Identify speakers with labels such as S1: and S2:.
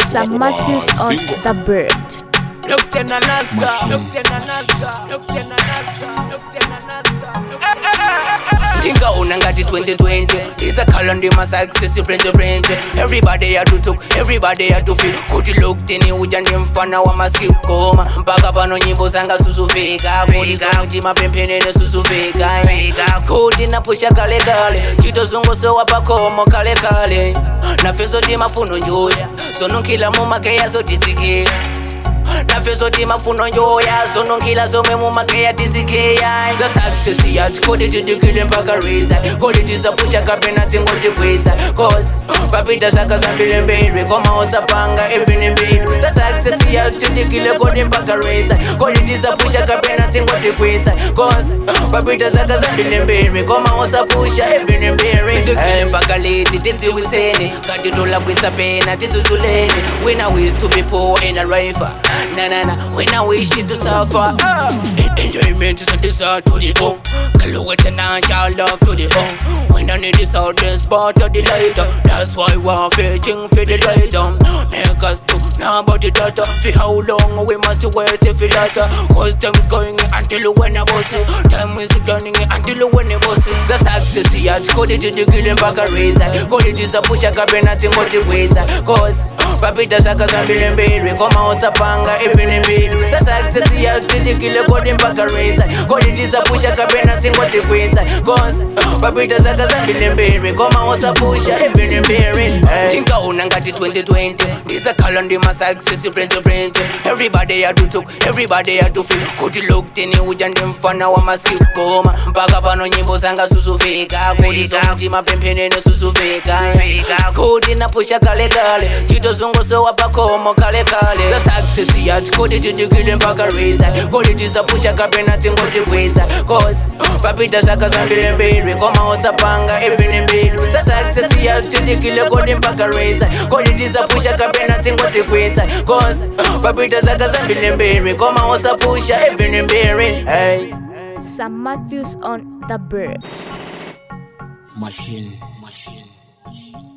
S1: Sam Matthews on the bird.
S2: Look ten a Nazca, look ten a Nazca, look ten a Nazca, look ten a Nazca. ndingaona ngati 2020 ndisakhala ndimasuccess brente brente everybody yatutuk everybody yatufil kuti lokteni uja ndi mfana wa maskill koma mpaka pano nyimbo zanga susuvika kuti mapemphenene susuvika kuti napusha kalekale chitozungusowa pakomo kalekale nafeso timafuno njuya sonunkhila mumakeya zotisikira nafeso timafuno njoya zononkhila zomwe mumakeya tizikeya za success yathu kodi tidikile mpaka ridza kodi tisapusha kapena tingotikwitsa cause papita zaka zambiri mbiri koma osapanga evini mbiri za success yathu tidikile kodi mpaka ridza kodi tisapusha kapena tingotikwitsa cause papita zaka zambiri mbiri koma osapusha evini mbiri tidikile mpaka liti tidziwitseni ngati tolakwisa pena tidzudzuleni wina with to be poor in a river na na na when I wish you to suffer. Uh. Enjoyment is a desire to the bone. Color with an child love to the bone. When I need this out, this part of the light. That's why we're fetching for the light. Um. Make us to now about the data. For how long we must wait for data. Cause time is going until when I boss it. Time is turning until when I boss it. The success yet. Code it to the killing back a razor. Code it is a push a cabinet in what it waits. Cause papita zaka zambiri mbiri koma osapanga evini mbiri za success yatidikile kodi mpaka reza kodi tisapusha kapena tingotikwitsa cause papita zaka zambiri mbiri koma osapusha evini mbiri tinkaona ngati 2020 ndisakhala ndi masuccess prente prente everybody yatutuk everybody yatufil kuti lokteni uja ndi mfana wa maskill koma mpaka pano nyimbo zanga susuvika kodi zomuti mapemphenene susuvika kuti napusha kalekale chitozungusowa pakomo kalekale za success yathu kodi tidikile mpaka ridza kodi tisapusha kapena tingotikwitsa cause papita zaka zambiri mbiri koma osapanga evini mbiri za success yathu tidikile kodi mpaka ridza kodi tisapusha kapena tingotikwitsa cause papita zaka zambiri mbiri koma osapusha evini mbiri hey.
S1: Sam Matthews on the bird.
S3: Machine, machine, machine.